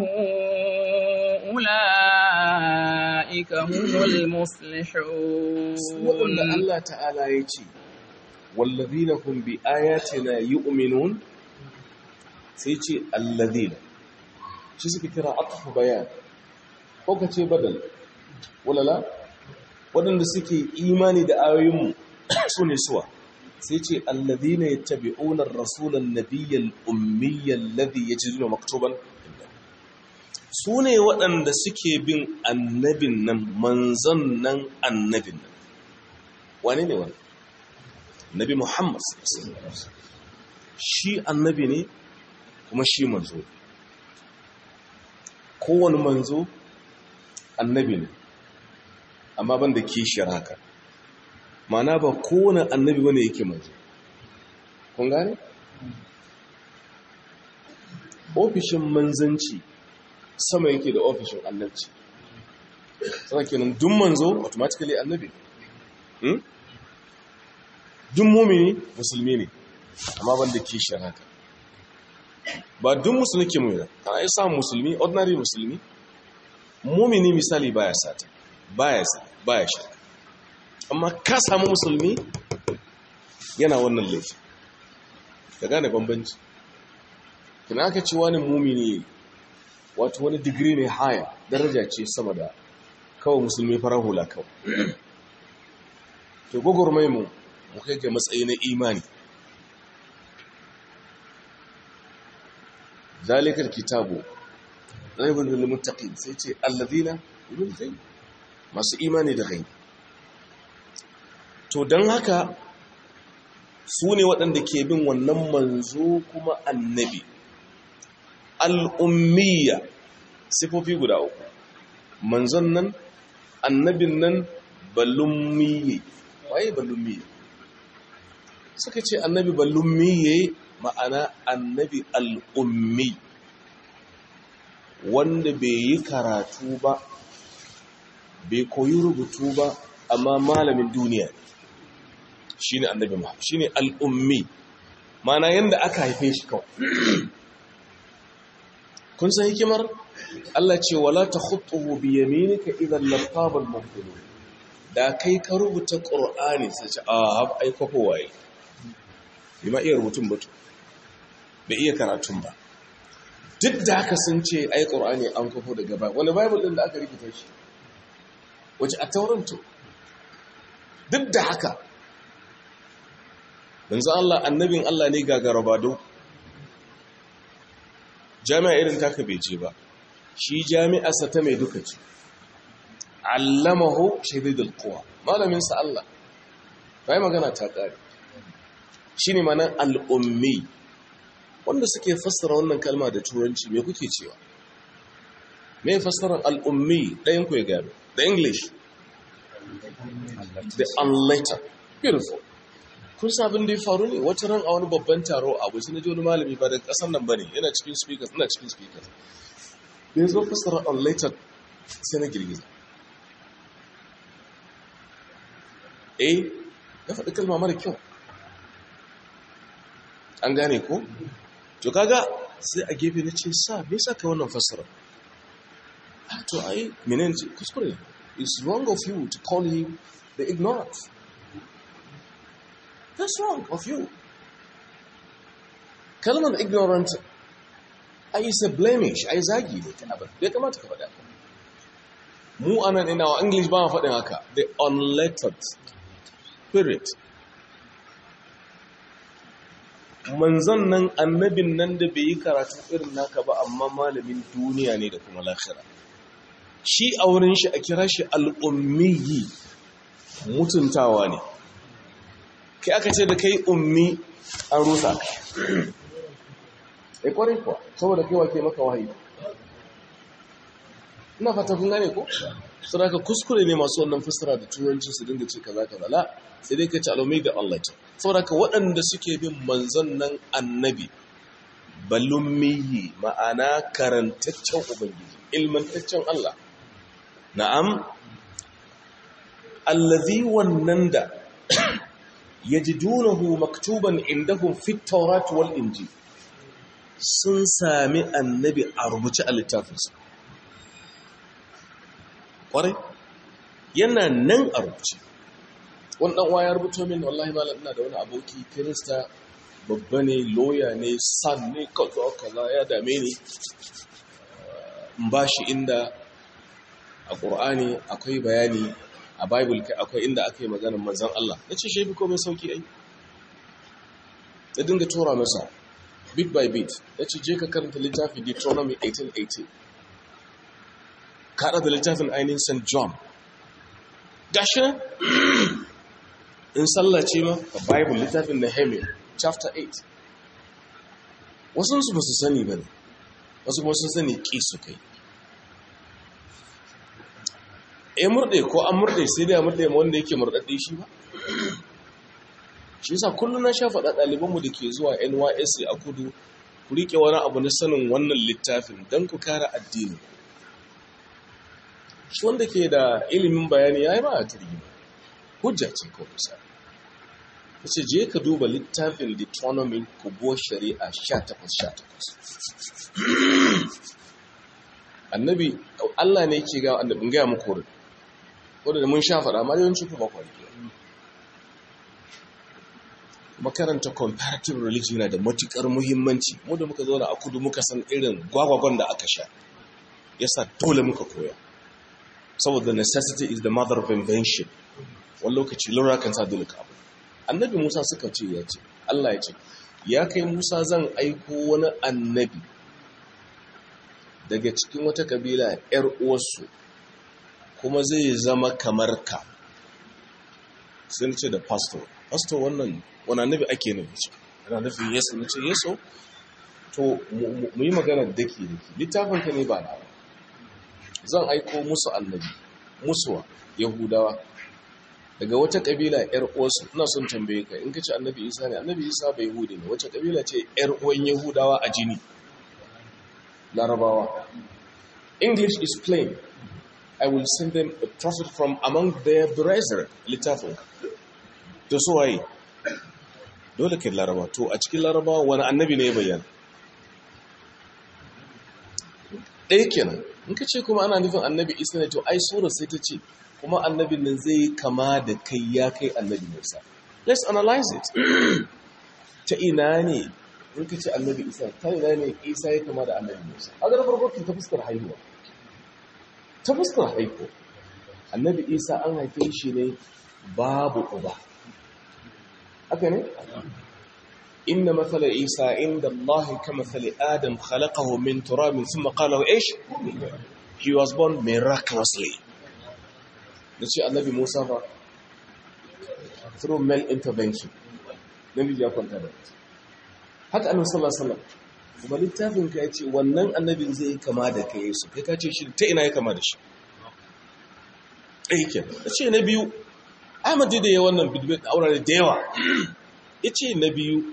S2: أولئك هم المفلحون
S1: وقلنا الله تعالى يتي والذين هم بآياتنا يؤمنون سيتي الذين شو سكترا أطف بيان فوق بدل wala la waɗanda suke imani da ayoyinmu su ne suwa sai ce alladhina yattabi'una ar-rasulan nabiyyal ummiyyal ladhi yajiduna maktuban su ne waɗanda suke bin annabin nan manzon nan annabin nan wane ne wani nabi muhammad shi annabi ne kuma shi manzo kowane manzo annabi ne amma ban da kishiyar haka mana ba kowane annabi wane yake manzo kun gane? ofishin manzanci sama yake da ofishin annabci sana kenan dun manzo automatically annabi dun mumini musulmi ne amma ban da kishiyar haka ba dun musulmi ke mumina kana yi samun musulmi ordinary musulmi mumini misali baya sata baya baya shirka amma ka samu musulmi yana wannan laifi ka gane bambanci kina aka ce wani mumini wato wani digiri ne haya daraja ce sama da kawai musulmi farar hula kawai to gwagwarmai mu mu kai ga matsayi na imani zalikal kitabu raibul lil muttaqin sai ce alladhina yu'minuna bil masu imani da gaibi to dan haka su ne waɗanda ke bin wannan manzo kuma annabi al'ummiya sifofi guda uku manzon nan annabin nan balummiye waye balummiye suka ce annabi balummiye ma'ana annabi al'ummi wanda bai yi karatu ba bai koyi rubutu ba amma malamin duniya shi ne annabi muhammad shi ne al'ummi mana yadda aka haife shi kawai kun san hikimar Allah ce wala ta khutuhu bi yaminika idan lartabal mubtilu da kai ka rubuta qur'ani sai ce a ai kwafo waye bai ma iya rubutun batu bai iya karatun ba duk da haka sun ce ai qur'ani an kwafo daga ba wani bible din da aka rubuta shi wace a tauranto duk da haka manzo Allah annabin Allah ne gagarabado jami'a irin taka bai je ba shi jami'arsa ta mai duka ce allamahu shadidul quwa malamin sa Allah bai magana ta kare shine manan al-ummi wanda suke fassara wannan kalma da turanci me kuke cewa me fassarar al-ummi dayan ku ya gano the english the unlettered beautiful kun sabin da ya faru ne wata ran a wani babban taro a abu na ji wani malami ba da kasan nan ba ne yana cikin speakers ina cikin speakers da ya zo fassara unlettered sai na girgiza eh ya faɗi kalma mara kyau an gane ko to kaga sai a gefe na ce sa me yasa kai wannan fassara to ai menene kuskure it's wrong of you to call him the ignorant That's wrong of you. Kalmar ignorant ai is a blemish, ai zagi ne ta abin. Bai kamata ka faɗa. Mu anan ina wa English ba ma faɗin haka. The unlettered spirit. Manzon nan annabin nan da bai yi karatu irin naka ba amma malamin duniya ne da kuma lahira. Shi a wurin shi a kira shi al'ummiyi mutuntawa ne. kai aka ce da kai ummi an rusa ya kwarai kuwa saboda kai wake maka wahayi ina fata kun gane ko su ka kuskure ne masu wannan fassara da turanci su dinga ce kaza kaza la sai dai ka ci alumai da Allah ta saboda ka waɗanda suke bin manzon nan annabi balummiyi ma'ana karantaccen ubangiji ilmantaccen Allah na'am allazi wannan da yajidunahu maktuban indahum fit tawrat wal injil sun sami annabi a rubuce a littafinsu kwarai yana nan a rubuce wani dan waya rubuto min wallahi malam ina da wani aboki kirista babba ne loya ne san ne kaza kaza ya dame ni in ba shi inda a ƙur'ani akwai bayani a bible kai akwai inda aka yi maganar manzan Allah na ce shi fi komai sauki ai ta dinga tura masa bit by bit ya ce je ka karanta littafin deuteronomy 1818 kaɗa da littafin ainihin st john gashi in sallace ma a bible littafin nehemiah chapter 8 wasu su ba su sani ba ne wasu kuma sun sani ƙi su kai ya murɗe ko an murɗe sai dai a murɗe ma wanda yake murɗaɗɗe shi ba shi yasa kullum na sha faɗa ɗalibanmu da ke zuwa nysc a kudu ku riƙe wani abu na sanin wannan littafin don ku kare addini shi wanda ke da ilimin bayani ya yi ba a turgi hujja ce ko kusa ta ce je ka duba littafin deuteronomy kubo shari'a 18-18 annabi allah ne ke ga annabin gaya muku wurin wadda da mun sha faɗa ma yawanci ku ba kwanke makaranta comparative religion yana da matuƙar muhimmanci mu da muka zauna a kudu muka san irin gwagwagon da aka sha yasa dole muka koya saboda necessity is the mother of invention wani lokaci lura kan sa dole ka abu annabi musa suka ce ya ce allah ya ce ya kai musa zan aiko wani annabi daga cikin wata kabila ‘yar uwarsu kuma zai zama kamar ka sun ce da pastor pastor wannan wani annabi ake nufi ce yana nufin yesu na ce yesu to mu yi magana daki daki littafin ka ne ba na zan aiko musu annabi musuwa yahudawa daga wata kabila yar uwarsu ina son tambaye ka in ka ce annabi isa ne annabi isa bai yahudi ne wace kabila ce yar uwan yahudawa a jini larabawa english is plain i will send them a prophet from among their brethren littafin to so waye dole kai laraba to a cikin larabawa wani annabi ne ya bayyana ɗaya kenan in ka ce kuma ana nufin annabi isa ne to ai sura sai ta ce kuma annabin nan zai kama da kai ya kai annabi musa let's analyze it ta ina ne in ka ce annabi isa ta ina ne isa ya kama da annabi musa a ga farko ta fuskar haihuwa ta fuskar haihuwa annabi isa an haife shi ne babu uba haka ne إن مثل عيسى عند الله كمثل آدم خلقه من تراب ثم قال له إيش he was born miraculously nace annabi Musa fa through male intervention namiji ya kwanta da haka annabi sallallahu alaihi wasallam kuma littafin ka yace wannan annabin zai kama da kai Yesu kai ka ce shi ta ina ya kama da shi eh ke nace na biyu Ahmad da ya wannan bidbid aurare da yawa yace na biyu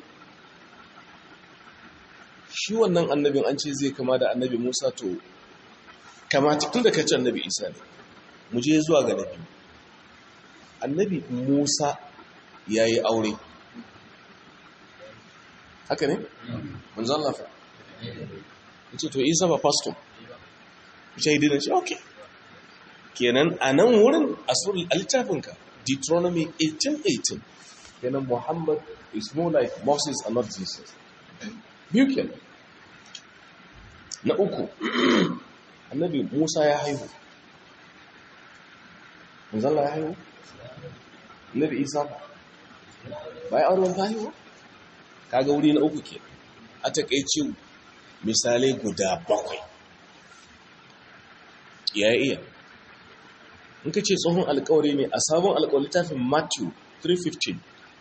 S1: shi wannan annabin an ce zai kama da annabi Musa to kamata tun da ka ce annabi Isa ne mu je zuwa ga nabi annabi Musa ya yi aure haka ne? manzan lafa ya ce to Isa ba pastor shaidu na ce ok kenan a nan wurin asirin littafinka Deuteronomy 18:18 kenan Muhammad is more like Moses and not Jesus biyu kenan na uku annabi musa ya haihu manzala ya haihu annabi isa ba ba ya auren ta haihu kaga wuri na uku ke a takaice misalai guda bakwai ya iya in ka ce tsohon alkawari ne a sabon alkawari littafin matthew 315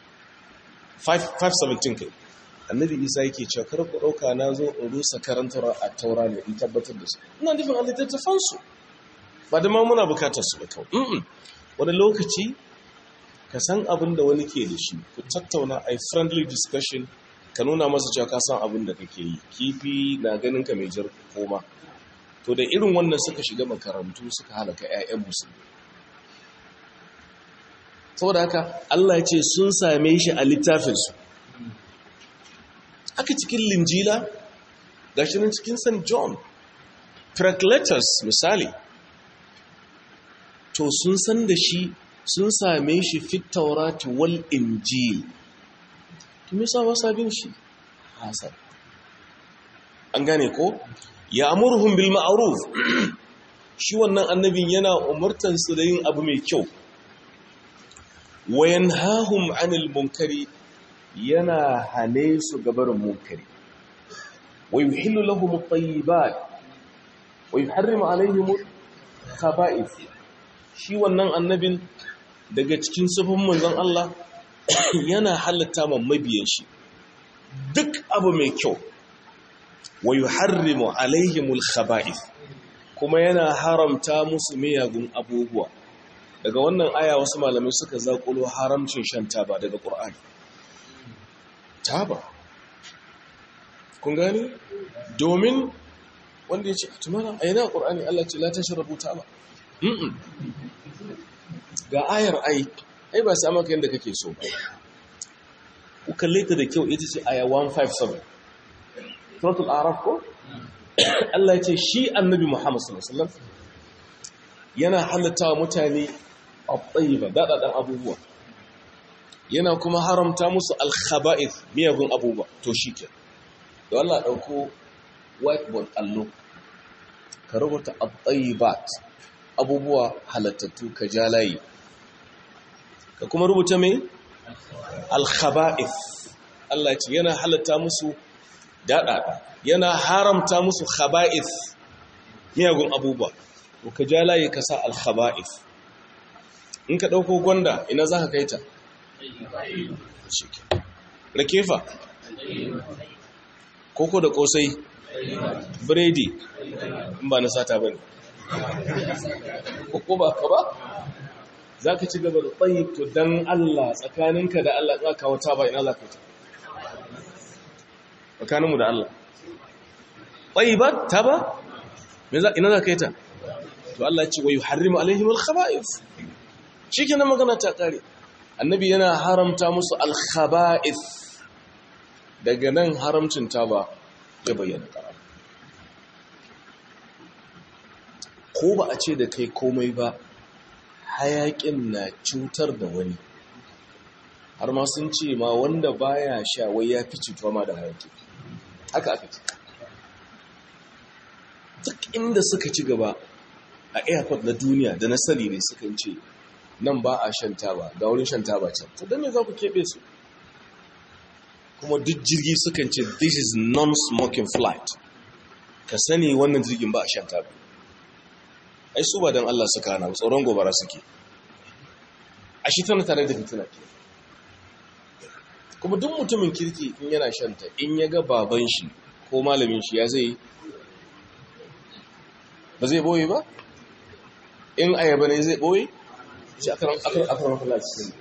S1: 517 kai annabi isa yake cewa kar ku ɗauka na zo in rusa karantar a taura ne in tabbatar da su ina nufin a littattafansu ba da ma muna bukatar su ba kawai wani lokaci ka san abin da wani ke da shi ku tattauna a friendly discussion ka nuna masa cewa ka san abin da kake yi kifi na ganin ka mai jar koma to da irin wannan suka shiga makarantu suka halaka 'ya'yan musulmi saboda haka Allah ya ce sun same shi a littafinsu aka cikin linjila ga shi cikin st john Pericletus misali to sun san da shi sun same shi fit taurati wal injil to me sa wasa bin shi hasan an gane ko ya amurhum bil ma'ruf shi wannan annabin yana umurtan su da yin abu mai kyau wa yanhahum 'anil munkari yana hane su gabarin munkari wa yuhillu lahum at-tayyibat wa yuharrimu alaihim al-khaba'ith shi wannan annabin daga cikin sufin manzon Allah yana halatta man mabiyan shi duk abu mai kyau wa yuharrimu alaihim al-khaba'ith kuma yana haramta musu miyagun abubuwa daga wannan aya wasu malamai suka zakulo haramcin shan taba daga Qur'ani taba kun gani domin wanda ya ce tumana a yana ƙorani Allah ce lata shi rabuta ba ga ayar ai ai ba sa maka yadda kake so ba ku kalle ta da kyau ita ce aya 157 suratul araf ko Allah ya ce shi annabi Muhammad sallallahu alaihi wasallam yana halatta wa mutane at-tayyiba dadadan abubuwa yana kuma haramta musu al-khaba'ith miyagun abubuwa to shike da Allah dauko whiteboard allo ka rubuta at-tayyibat abubuwa halattattu ka ja layi ka kuma rubuta mai al-khaba'ith Allah ya ce yana halatta musu dadada yana haramta musu khaba'ith miyagun abubuwa to ka ja layi ka sa alkhaba'if in ka ɗauko gwanda ina za ka kai ta rakefa koko da kosai biredi in ba na sata ba ne ko ba ka ba za ka ci gaba da tsayi to don Allah tsakaninka da Allah za ka wata ba ina za ka ta tsakaninmu da Allah tsayi ba ta ba ina za ka yi ta to Allah ce wa yi harrimu alaihim al-khaba'if shi ke magana ta kare annabi yana haramta musu al-khaba'if daga nan haramcin ta ba ya bayyana ƙarar ko ba a ce da kai komai ba hayaƙin na cutar da wani har ma sun ce ma wanda baya sha wai ya fi cutuwa ma da hayaƙi haka aka ce duk inda suka ci gaba a airport na duniya da na sani ne suka ce nan ba a shan taba ga wurin shan taba can to don me za ku keɓe su kuma duk jirgi sukan ce this is non-smoking flight ka sani wannan jirgin ba a shan taba ai su ba don Allah suka hana tsoron gobara suke a shi tana tare da fitina ke kuma duk mutumin kirki in yana shanta in ya ga baban shi ko malamin shi ya zai ba zai boye ba in ayaba ne zai boye shi akarar falaci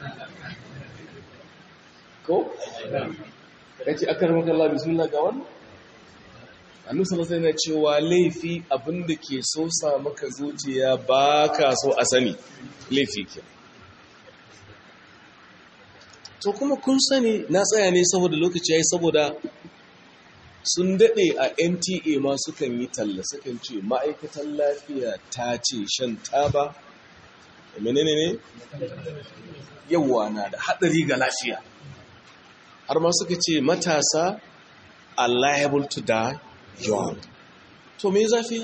S1: ko? ya ce akarar makalla bismillah ga wannan annu salasai na cewa laifi abinda ke so sa maka zuciya ba ka so a sani laifi ke to kuma kun sani na tsaya ne saboda lokaci ya yi saboda sun daɗe a nta ma sukan yi talla sukan ce ma'aikatan lafiya ta ce shan taba menene ne yawa na da haɗari ga lafiya har ma suka ce matasa are liable to die young to me zafi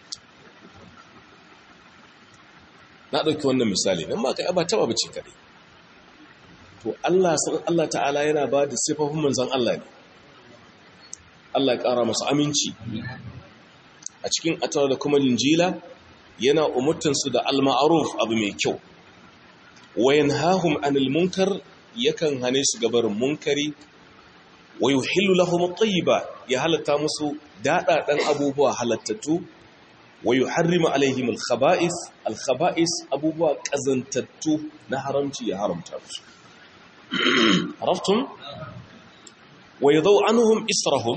S1: na ɗauki wannan misali nan ma ka ba taɓa bace kaɗai to Allah Allah ta'ala yana ba da sifofin manzon Allah ne Allah ya ƙara masu aminci a cikin atar da kuma linjila yana umurtansu da al-ma'ruf abu mai kyau wayan hahum anil munkar yakan hane su gabarin munkari wa yuhillu lahum at-tayyiba ya halatta musu dadadan abubuwa halattattu wa yuharrimu alaihim al-khaba'is al-khaba'is abubuwa kazantattu na haramci ya haramta musu araftum wa yadau anhum israhum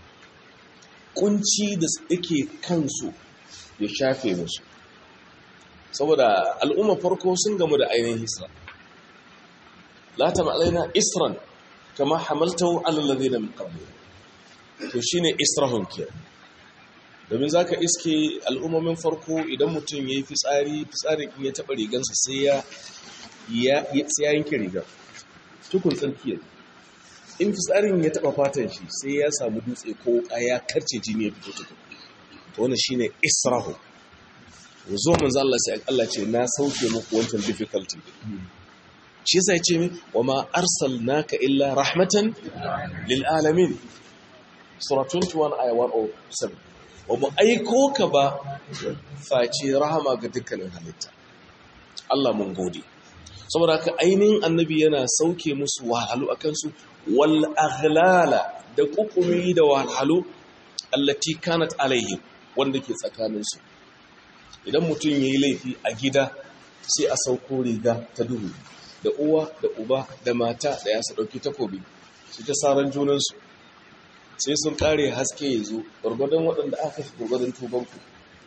S1: kunci da yake kansu ya shafe musu saboda al'umma farko sun gamu da ainihin hisra la ta ma'alaina isran kama hamaltahu ala alladhina min qabli to shine israhun ke domin zaka iske al'ummomin farko idan mutum yayi fitsari fitsarin in ya taba rigansa sai ya ya sai ya yanke rigar tukun tsarki in fitsarin ya taba fatan shi sai ya samu dutse ko ya karce jini ya fito tukun to wannan shine israhu zo manzo Allah sai Allah ce na sauke muku wancan difficulty shi yasa ya ce min wa ma arsalnaka illa rahmatan lil alamin sura 21 aya 107 wa mu aiko ka ba face rahama ga dukkanin halitta Allah mun gode saboda haka ainihin annabi yana sauke musu wahalhalu akan su wal aghlala da kukumi da wahalhalu allati kanat alaihim wanda ke tsakaninsu idan mutum ya yi laifi a gida sai a sauko riga ta duhu da uwa da uba da mata da ya su ɗauki takobi su ta saran junansu sai sun ƙare haske ya zo gwargwadon waɗanda aka fi gwargwadon tubanku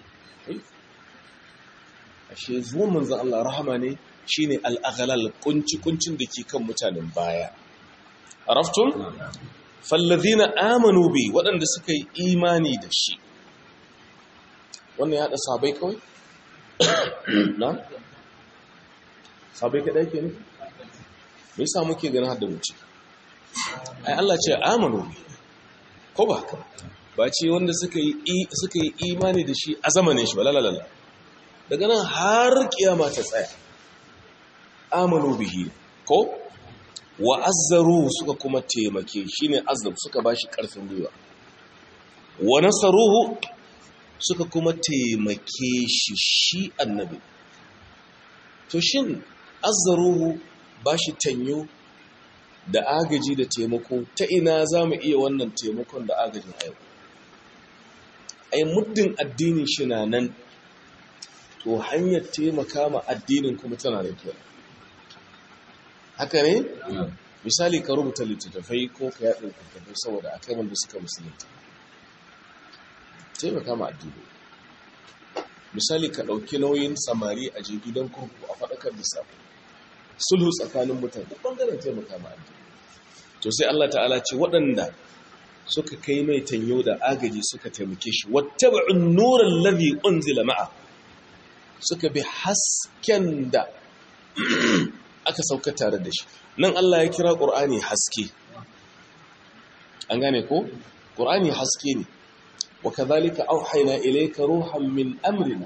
S1: ashe zuwan manzan Allah rahama ne shi ne al'aghalal kunci-kuncin da ke kan mutanen baya a raftun fallazina amanu bi waɗanda suka yi imani da shi wannan ya haɗa sabai kawai? na? sabai kaɗai ke ne? mai sa muke gani hada wuce ai Allah ce amanu bi ko ba haka ba ce wanda suka yi imani da shi a zamanin shi ba lalalala daga nan har kiyama ta tsaya amanu bihi ko wa azzaru suka kuma taimake shi ne azzab suka ba shi ƙarfin gwiwa wa nasaruhu suka kuma taimake shi shi annabi to shin azzaruhu ba shi tanyo da agaji da taimako ta ina za mu iya wannan taimakon da agajin a yau ai muddin addinin shi na nan to hanyar taimaka ma addinin kuma tana da kyau haka ne misali ka rubuta littattafai ko ka yaɗa littattafai saboda a kai wanda suka musulunta taimaka ma addini misali ka ɗauki nauyin samari a je gidan kurku a faɗakar da safe sulhu tsakanin mutane duk ɓangaren taimaka ma addini to sai Allah ta'ala ce waɗanda suka kai mai tanyo da agaji suka taimake shi wattaba'un nuran ladhi unzila ma'a suka bi hasken da aka sauka tare da shi nan Allah ya kira Qur'ani haske an gane ko Qur'ani haske ne wa kadhalika auhayna ilayka ruhan min amrina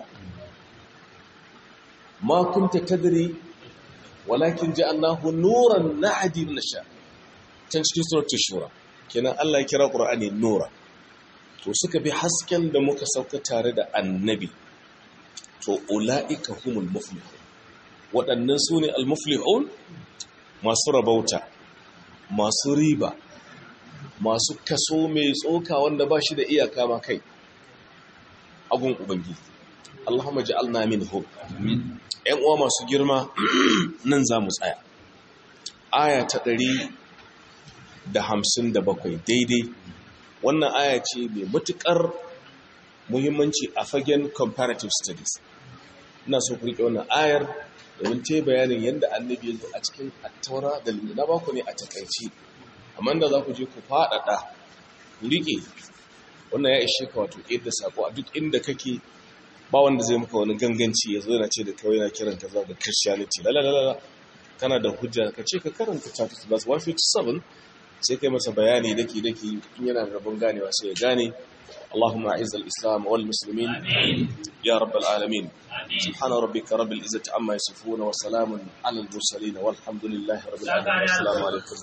S1: ma kunta tadri walakin ja'alnahu nuran nahdi nasha can cikin suratul shura kenan Allah ya kira Qur'ani nura to suka bi hasken da muka sauka tare da annabi to ulaika humul muflihun waɗannan su ne al-muflihun masu rabauta masu riba masu kaso mai tsoka wanda ba shi da iyaka ma kai agun ubangiji Allahumma ja'alna minhum ƴan uwa masu girma nan za mu tsaya aya ta ɗari da hamsin da bakwai daidai wannan aya ce mai matuƙar muhimmanci a fagen comparative studies ina so ku riƙe wannan ayar domin ta bayanin yadda annabi ya zo a cikin attaura da na baku ne a takaici amma da za ku je ku faɗaɗa ku riƙe wannan ya ishe ka wato yadda sako a duk inda kake ba wanda zai maka wani ganganci ya zo yana ce da kawai yana kiran ka zuwa ga christianity lalalala kana da hujja ka ce ka karanta chapter 157 sai kai masa bayani daki daki in yana da rabon ganewa sai ya gane اللهم أعز الإسلام والمسلمين يا رب العالمين سبحان ربك رب العزة عما يصفون وسلام على المرسلين والحمد لله رب العالمين السلام عليكم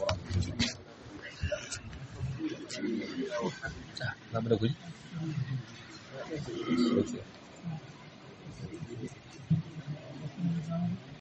S1: ورحمة الله